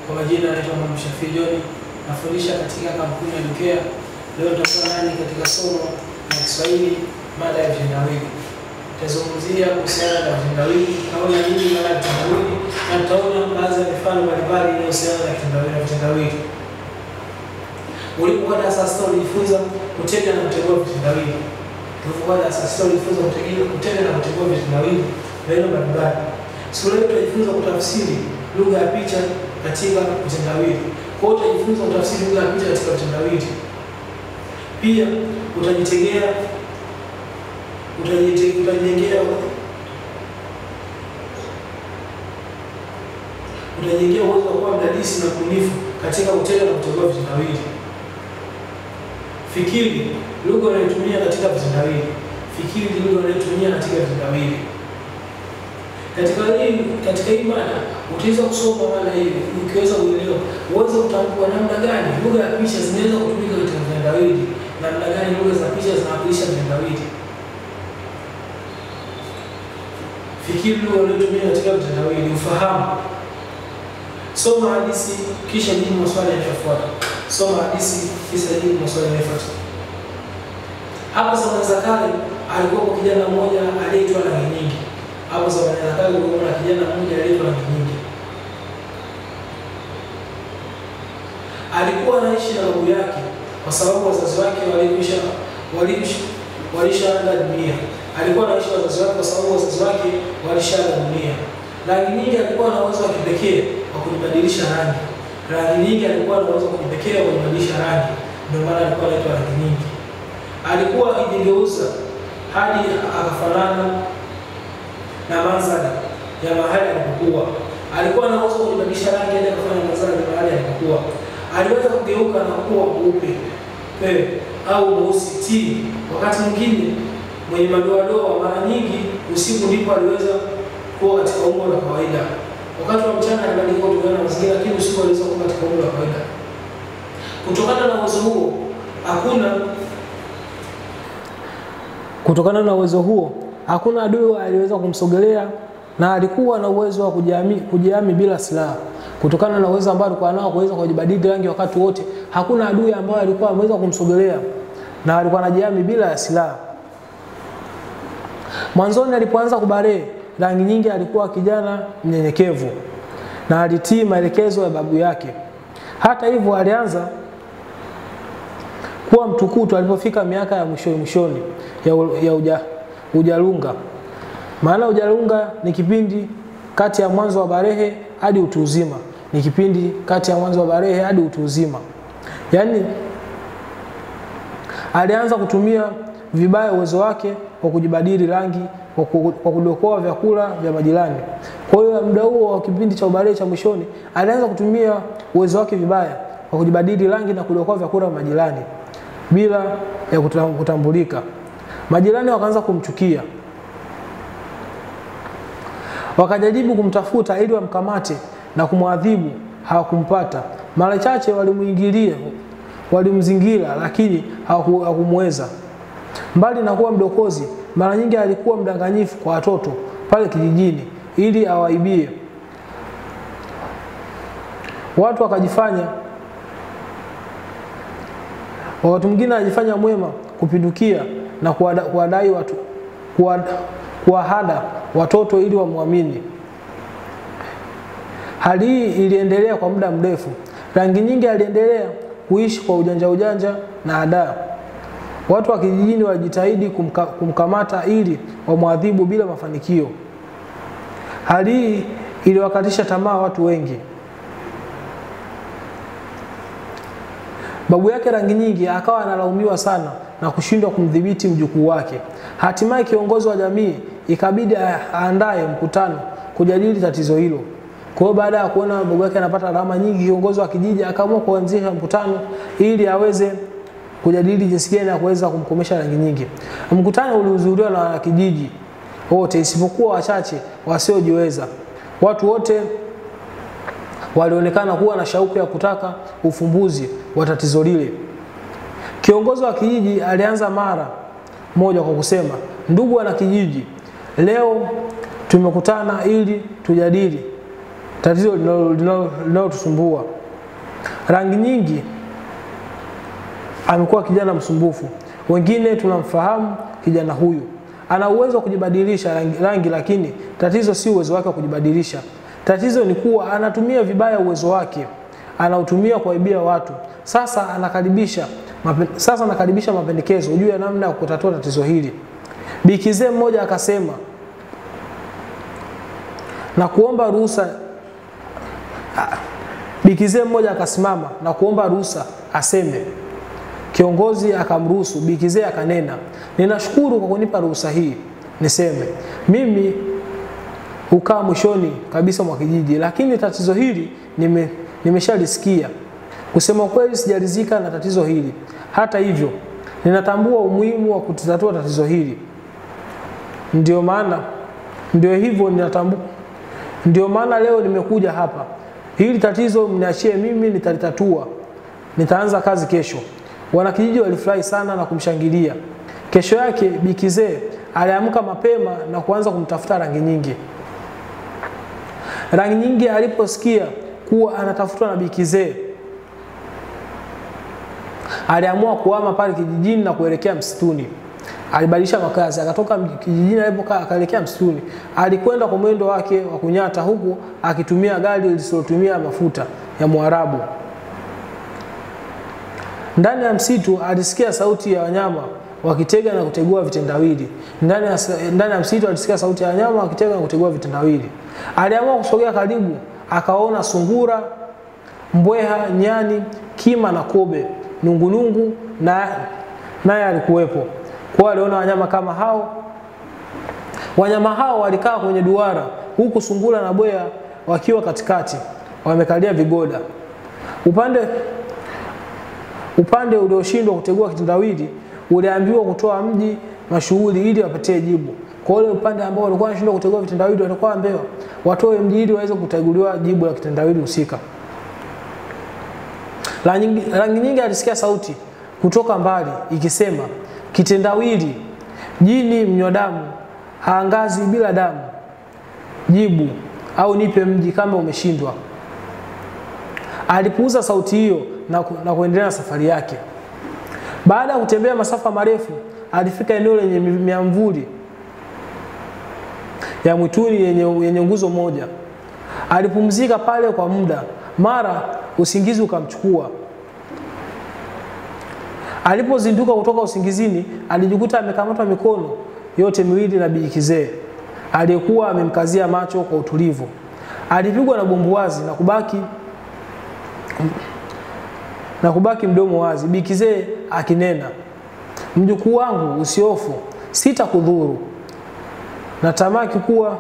Kwa majina naitwa Mwalimu Shafii John, nafundisha katika kampuni ya Dukea. Leo nitakuwa nani katika somo la Kiswahili, mada ya vitendawili. Tutazungumzia kuhusiana na vitendawili, tutaona nini maana ya vitendawili na tutaona baadhi ya mifano mbalimbali inayohusiana na kitendawili na vitendawili. Ulipokuwa darasa la sita ulijifunza kutega na kutegua vitendawili. Ulipokuwa darasa la sita ulijifunza kutega- kutega na kutegua vitendawili maneno mbalimbali. Siku leo tutajifunza kutafsiri lugha ya picha katika vitendawili. Kwa hiyo utajifunza kutafsiri lugha ya picha katika vitendawili. Pia utajitegea utajite- utajengea utajengea uwezo wa kuwa mdadisi na mbunifu katika kutega na kutegua vitendawili. Fikiri lugha unayotumia katika vitendawili. Fikiri lugha unayotumia katika vitendawili. Katika hii katika hii mada utaweza kusoma mada hii ukiweza kuelewa, uweze kutambua namna gani lugha ya picha zinaweza kutumika katika vitendawili, namna gani lugha za picha zinawakilisha vitendawili. Fikiri lugha unayotumia katika vitendawili, ufahamu. Soma hadithi kisha jibu maswali yanayofuata. Soma hadithi kisha jibu maswali yanayofuata. Hapo zamani za kale alikuwa kijana mmoja aliyeitwa Rangi Nyingi. Hapo zamani za kale kulikuwa na kijana mmoja aliyeitwa Rangi Nyingi. Alikuwa anaishi na babu yake kwa sababu wazazi wake walikwisha walikwisha walishaaga dunia. Alikuwa anaishi na wazazi wake kwa sababu wazazi wake walishaaga dunia. Rangi Nyingi alikuwa na uwezo wa kipekee wa kujibadilisha rangi. Rangi Nyingi alikuwa na uwezo wa kipekee wa kujibadilisha rangi, ndio maana alikuwa anaitwa Rangi Nyingi. Alikuwa akijigeuza hadi akafanana na mandhari ya mahali alipokuwa. Alikuwa na uwezo wa kubadilisha rangi hadi akafanya mandhari ya mahali alipokuwa. Aliweza kugeuka na kuwa mweupe pe au mweusi ti, wakati mwingine mwenye madoadoa. Mara nyingi usiku ndipo aliweza kuwa katika umbo la kawaida. Wakati wa mchana alibadilika kutokana na mazingira, lakini usiku aliweza kuwa katika umbo la kawaida. Kutokana na uwezo huo hakuna Kutokana na uwezo huo hakuna adui aliweza kumsogelea na alikuwa na uwezo wa kujihami, kujihami bila silaha. Kutokana na uwezo ambao alikuwa nao kuweza kujibadili rangi wakati wote, hakuna adui ambaye alikuwa ameweza kumsogelea na alikuwa anajihami bila ya silaha. Mwanzoni alipoanza kubalee, Rangi Nyingi alikuwa kijana mnyenyekevu na alitii maelekezo ya babu yake. Hata hivyo, alianza kuwa mtukutu alipofika miaka ya mwishoni mwishoni ya, u- ya uja, ujalunga. Maana ujalunga ni kipindi kati ya mwanzo wa barehe hadi utu uzima, ni kipindi kati ya mwanzo wa barehe hadi utu uzima. Yaani alianza kutumia vibaya uwezo wake wa kujibadili rangi kwa ku- kwa kudokoa vyakula vya majirani. Kwa hiyo muda huo wa kipindi cha ubarehe cha mwishoni alianza kutumia uwezo wake vibaya wa kujibadili rangi na kudokoa vyakula vya majirani bila ya kuta- kutambulika. Majirani wakaanza kumchukia, wakajaribu kumtafuta ili wamkamate na kumwadhibu, hawakumpata. Mara chache walimuingilia, walimzingira, lakini hawaku- hawakumweza. Mbali na kuwa mdokozi, mara nyingi alikuwa mdanganyifu kwa watoto pale kijijini ili awaibie. Watu wakajifanya wakati mwingine anajifanya mwema kupindukia na kuwada- kuwadai watu kuwada- kuwahada watoto ili wamwamini. Hali hii iliendelea kwa muda mrefu. Rangi Nyingi aliendelea kuishi kwa ujanja ujanja na hadaa. Watu wa kijijini walijitahidi kumka, kumkamata ili wamwadhibu bila mafanikio. Hali hii iliwakatisha tamaa watu wengi. Babu yake Rangi Nyingi akawa analaumiwa sana na kushindwa kumdhibiti mjukuu wake. Hatimaye kiongozi wa jamii ikabidi a- aandae mkutano kujadili tatizo hilo. Kwa hiyo baada ya kuona babu yake anapata alama nyingi, kiongozi wa kijiji akaamua kuanzisha mkutano ili aweze kujadili jinsi gani ya kuweza kumkomesha Rangi Nyingi. Mkutano ulihudhuriwa na wanakijiji wote isipokuwa wachache wasiojiweza. Watu wote walionekana kuwa na shauku ya kutaka ufumbuzi wa tatizo lile. Kiongozi wa kijiji alianza mara moja kwa kusema, ndugu wana kijiji, leo tumekutana ili tujadili tatizo linalotusumbua. Rangi nyingi amekuwa kijana msumbufu. Wengine tunamfahamu kijana huyu ana uwezo wa kujibadilisha rangi, rangi, lakini tatizo si uwezo wake wa kujibadilisha. Tatizo ni kuwa anatumia vibaya uwezo wake, anautumia kuwaibia watu. Sasa anakaribisha mapen, sasa anakaribisha mapendekezo juu ya namna ya kutatua tatizo hili. Bikizee mmoja akasema na kuomba ruhusa. Bikizee mmoja akasimama na kuomba ruhusa aseme. Kiongozi akamruhusu. Bikizee akanena, ninashukuru kwa kunipa ruhusa hii niseme. Mimi hukaa mwishoni kabisa mwa kijiji, lakini tatizo hili nime, nimeshalisikia. Kusema kweli, sijalizika na tatizo hili. Hata hivyo, ninatambua umuhimu wa kutatua tatizo hili. Ndio maana ndio hivyo ninatambua, ndio maana leo nimekuja hapa. Hili tatizo mniachie mimi, nitalitatua. Nitaanza kazi kesho. Wanakijiji walifurahi sana na kumshangilia. Kesho yake Bikizee aliamka mapema na kuanza kumtafuta Rangi Nyingi. Rangi Nyingi aliposikia kuwa anatafutwa na Bikizee aliamua kuhama pale kijijini na kuelekea msituni. Alibadilisha makazi, akatoka kijijini alipokaa akaelekea msituni. Alikwenda kwa mwendo wake wa kunyata, huku akitumia gari lisilotumia mafuta ya Mwarabu. Ndani ya msitu alisikia sauti ya wanyama wakitega na kutegua vitendawili. Ndani ya, ndani ya msitu alisikia sauti ya wanyama wakitega na kutegua vitendawili. Aliamua kusogea karibu, akaona sungura, mbweha, nyani, kima na kobe, nungunungu na naye alikuwepo. Kwa aliona wanyama kama hao. Wanyama hao walikaa kwenye duara, huku sungura na bweha wakiwa katikati, wamekalia vigoda. Upande upande ulioshindwa kutegua kitendawili uliambiwa kutoa mji mashuhuri ili wapatie jibu. Kwa ule upande ambao walikuwa wanashindwa kutegua vitendawili walikuwa waambiwa watoe mji ili waweze kuteguliwa jibu la kitendawili husika. Rangi Nyingi alisikia sauti kutoka mbali ikisema, kitendawili, jini mnywa damu haangazi bila damu, jibu au nipe mji kama umeshindwa. Alipuuza sauti hiyo na, ku, na kuendelea na safari yake. Baada ya kutembea masafa marefu, alifika eneo lenye miamvuli ya mwituni yenye, yenye nguzo moja. Alipumzika pale kwa muda, mara usingizi ukamchukua. Alipozinduka kutoka usingizini, alijikuta amekamatwa mikono yote miwili na Bikizee aliyekuwa amemkazia macho kwa utulivu. Alipigwa na bumbuwazi na kubaki na kubaki mdomo wazi. Bikizee akinena, mjukuu wangu, usiofu, sitakudhuru. Natamaki kuwa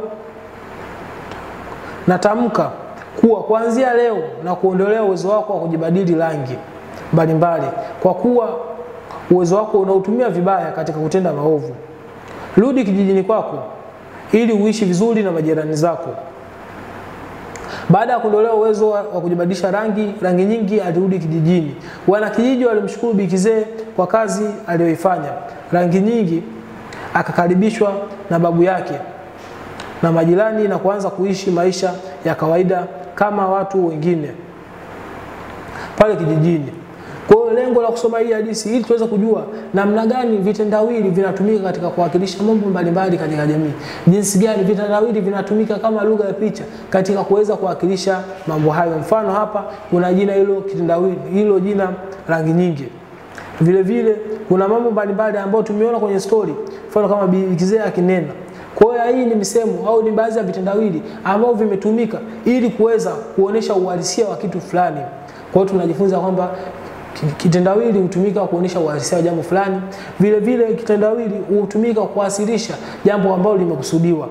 natamka kuwa kuanzia leo na kuondolea uwezo wako wa kujibadili rangi mbalimbali, kwa kuwa uwezo wako unautumia vibaya katika kutenda maovu. Rudi kijijini kwako ili uishi vizuri na majirani zako. Baada ya kuondolewa uwezo wa kujibadilisha rangi rangi nyingi, alirudi kijijini. Wanakijiji walimshukuru Bikizee kwa kazi aliyoifanya. Rangi Nyingi akakaribishwa na babu yake na majirani na kuanza kuishi maisha ya kawaida kama watu wengine pale kijijini. Kwa hiyo lengo la kusoma hii hadithi ili tuweze kujua namna gani vitendawili vinatumika katika kuwakilisha mambo mbalimbali katika jamii, jinsi gani vitendawili vinatumika kama lugha ya picha katika kuweza kuwakilisha mambo hayo. Mfano hapa kuna jina hilo kitendawili, hilo jina Rangi Nyingi. Vile vile kuna mambo mbalimbali ambayo tumeona kwenye story, mfano kama Bikizee akinena. Kwa hiyo hii ni misemo au ni baadhi ya vitendawili ambavyo vimetumika ili kuweza kuonesha uhalisia wa kitu fulani. Kwa hiyo tunajifunza kwamba kitendawili hutumika kuonesha uhalisia wa jambo fulani. Vile vile kitendawili hutumika kuwasilisha jambo ambalo limekusudiwa.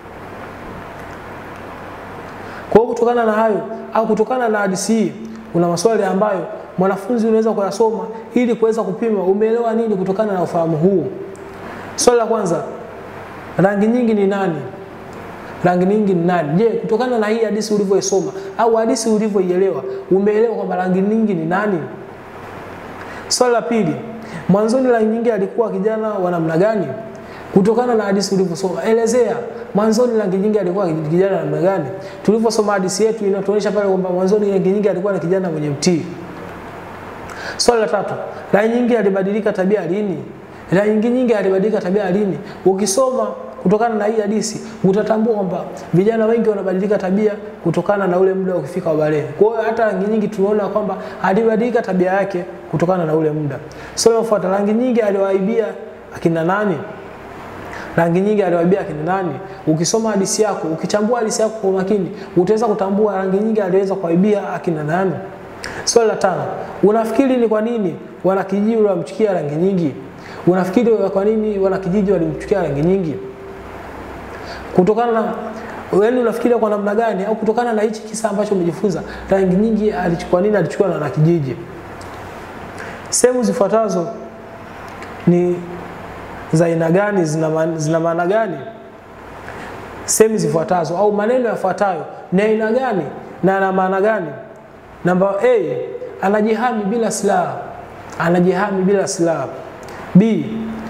Kwa hiyo kutokana na hayo au kutokana na hadithi hii, kuna maswali ambayo mwanafunzi unaweza kuyasoma ili kuweza kupima umeelewa nini kutokana na ufahamu huu. Swali la kwanza, rangi nyingi ni nani? Rangi nyingi ni nani? Je, kutokana na hii hadithi ulivyoisoma au hadithi ulivyoielewa, umeelewa kwamba rangi nyingi ni nani? Swali la pili, mwanzoni Rangi Nyingi alikuwa kijana wa namna gani? kutokana na hadithi ulivyosoma. Elezea mwanzoni rangi nyingi alikuwa kijana namna gani? Tulivyosoma hadithi yetu inatuonyesha pale kwamba mwanzoni rangi nyingi alikuwa ni kijana mwenye mtii. Swali la tatu, rangi nyingi alibadilika tabia lini? Rangi nyingi alibadilika tabia lini? Ukisoma kutokana na hii hadithi utatambua kwamba vijana wengi wanabadilika tabia kutokana na ule muda ukifika wa balehe. Kwa hiyo hata rangi nyingi tunaona kwamba alibadilika tabia yake kutokana na ule muda. Swali linalofuata, rangi nyingi aliwaibia akina nani? Rangi nyingi aliwaibia akina nani? Ukisoma hadithi yako, ukichambua hadithi yako kwa makini, utaweza kutambua rangi nyingi aliweza kuwaibia akina nani. Swali la tano, unafikiri ni kwa nini wanakijiji walimchukia rangi nyingi? Unafikiri kwa nini wanakijiji walimchukia rangi nyingi? Kutokana na yaani, unafikiria kwa namna gani, au kutokana na hichi kisa ambacho umejifunza, rangi nyingi alichukua nini, alichukua na wanakijiji? Sehemu zifuatazo ni za aina gani, zina maana gani? Sehemu zifuatazo au maneno yafuatayo ni aina gani na yana maana gani? Namba A, anajihami bila silaha. Anajihami bila silaha. B,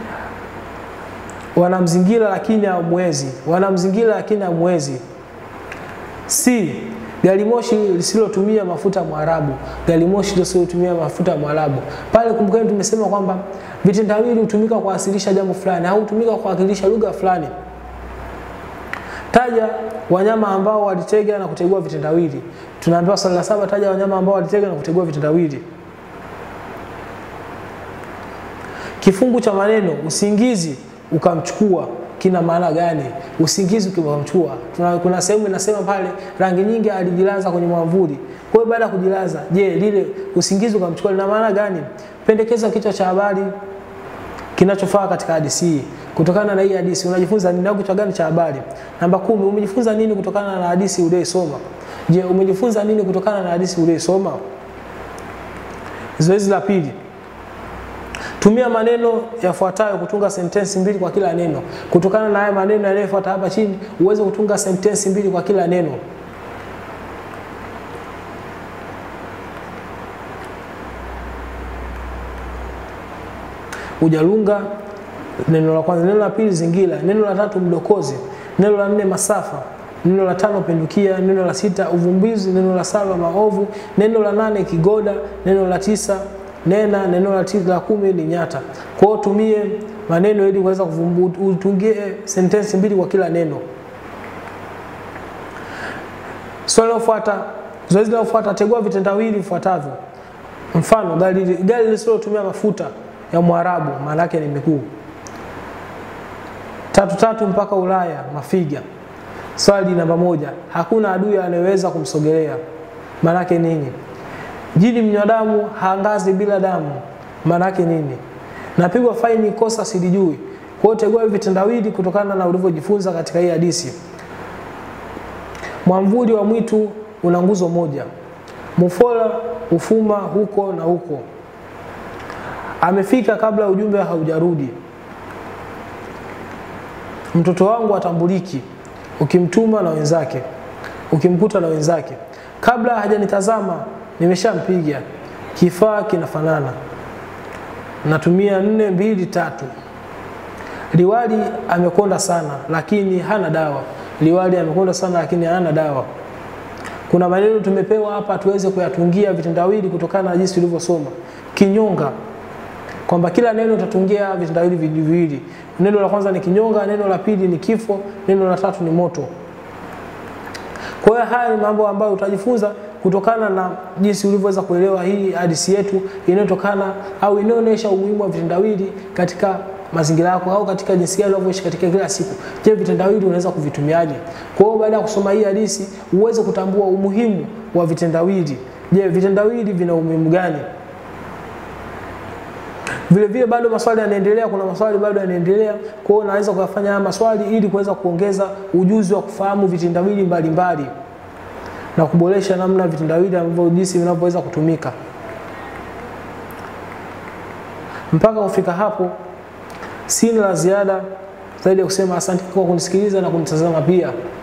wanamzingira lakini hamwezi. Wanamzingira lakini hamwezi. C, gari moshi lisilotumia mafuta Mwarabu. Gari moshi lisilotumia mafuta Mwarabu. Pale kumbukeni, tumesema kwamba vitendawili hutumika kuwasilisha jambo fulani au hutumika kuwakilisha lugha fulani. Taja wanyama ambao walitega na kutegua vitendawili. Tunaambiwa swali la saba, taja wanyama ambao walitega na kutegua vitendawili. Kifungu cha maneno usingizi ukamchukua kina maana gani? Usingizi ukamchukua, kuna sehemu inasema pale rangi nyingi alijilaza kwenye mwamvuli. Kwa hiyo baada ya kujilaza, je, lile usingizi ukamchukua lina maana gani? Pendekeza kichwa cha habari kinachofaa katika hadithi hii. Kutokana na hii hadithi unajifunza nini au kichwa gani cha habari? Namba kumi, umejifunza nini kutokana na hadithi uliyosoma? Je, umejifunza nini kutokana na hadithi uliyosoma? Zoezi la pili, tumia maneno yafuatayo kutunga sentensi mbili kwa kila neno. Kutokana na haya maneno yanayofuata hapa chini, uweze kutunga sentensi mbili kwa kila neno. Ujalunga neno la kwanza. Neno la pili zingira. Neno la tatu mdokozi. Neno la nne masafa. Neno la tano pendukia. Neno la sita uvumbizi. Neno la saba maovu. Neno la nane kigoda. Neno la tisa nena. Neno la tisa la kumi ni nyata. Kwa hiyo tumie maneno ili kuweza utungie sentensi mbili kwa kila neno. Swali linalofuata, zoezi linalofuata, tegua vitendawili vifuatavyo. Mfano, gari gari lisilotumia mafuta ya Mwarabu maana yake ni miguu. Tatu tatu mpaka Ulaya mafiga. Swali namba moja, hakuna adui anayeweza kumsogelea maana yake nini? Jini mnywa damu haangazi bila damu maana yake nini? Napigwa faini kosa silijui. Kwa hiyo tegua hivi vitendawili kutokana na ulivyojifunza katika hii hadithi. Mwamvuli wa mwitu una nguzo moja. Mufola ufuma huko na huko. Amefika kabla ujumbe haujarudi. Mtoto wangu atambuliki, ukimtuma na wenzake, ukimkuta na wenzake. Kabla hajanitazama nimeshampiga. Kifaa kinafanana. Natumia nne mbili tatu. Liwali amekonda sana lakini hana dawa. Liwali amekonda sana lakini hana dawa. Kuna maneno tumepewa hapa tuweze kuyatungia vitendawili kutokana na jinsi tulivyosoma. Kinyonga, kwamba kila neno utatungia vitendawili viwili. Neno la kwanza ni kinyonga, neno la pili ni kifo, neno la tatu ni moto. Kwa hiyo haya ni mambo ambayo utajifunza kutokana na jinsi ulivyoweza kuelewa hii hadithi yetu inayotokana au inayoonyesha umuhimu wa vitendawili katika mazingira yako au katika jinsi gani unavyoishi katika kila siku. Je, vitendawili unaweza kuvitumiaje? Kwa hiyo baada ya kusoma hii hadithi uweze kutambua umuhimu wa vitendawili. Je, vitendawili vina umuhimu gani? Vile vile bado maswali yanaendelea, kuna maswali bado yanaendelea. Kwa hiyo naweza kuyafanya haya maswali ili kuweza kuongeza ujuzi wa kufahamu vitendawili mbalimbali na kuboresha namna vitendawili ambavyo jinsi vinavyoweza kutumika. Mpaka kufika hapo, sina la ziada zaidi ya kusema asante kwa kunisikiliza na kunitazama pia.